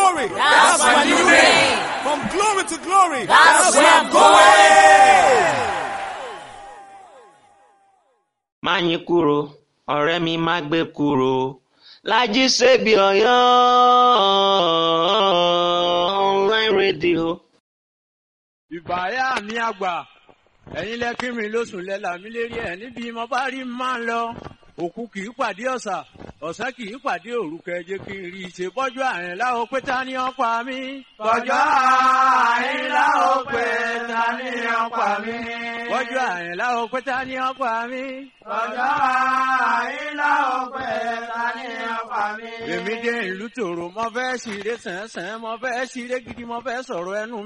glory. That's my new name. From glory to glory. That's where I'm going. má yín kúrò ọ̀rẹ́ mi má gbé kúrò Lájí Ṣebí Ọ̀yọ́ online radio. ìbáyà mi àgbà ẹ̀yin lẹ́kí mi lóṣù lẹ́la mi lérí ẹ̀ níbi mo bá rí máa ń lọ òkú kì í pàdé ọ̀sà ọ̀sán kì í pàdé òru kẹjẹ kí n rí i ṣe bọ́jú àrìn láwo pé ta ni ó pa mí. bọ́jú àrìn láwo pé ta ni ó pa mí. bọ́jú àrìn láwo pé ta ni ó pa mí. bọ́jú àrìn láwo pé ta ni ó pa mí. èmi dé ìlú tòrò mo fẹ́ ṣeré sẹ́nsẹ́n mo fẹ́ ṣeré gidi mo fẹ́ sọ̀rọ̀ ẹnu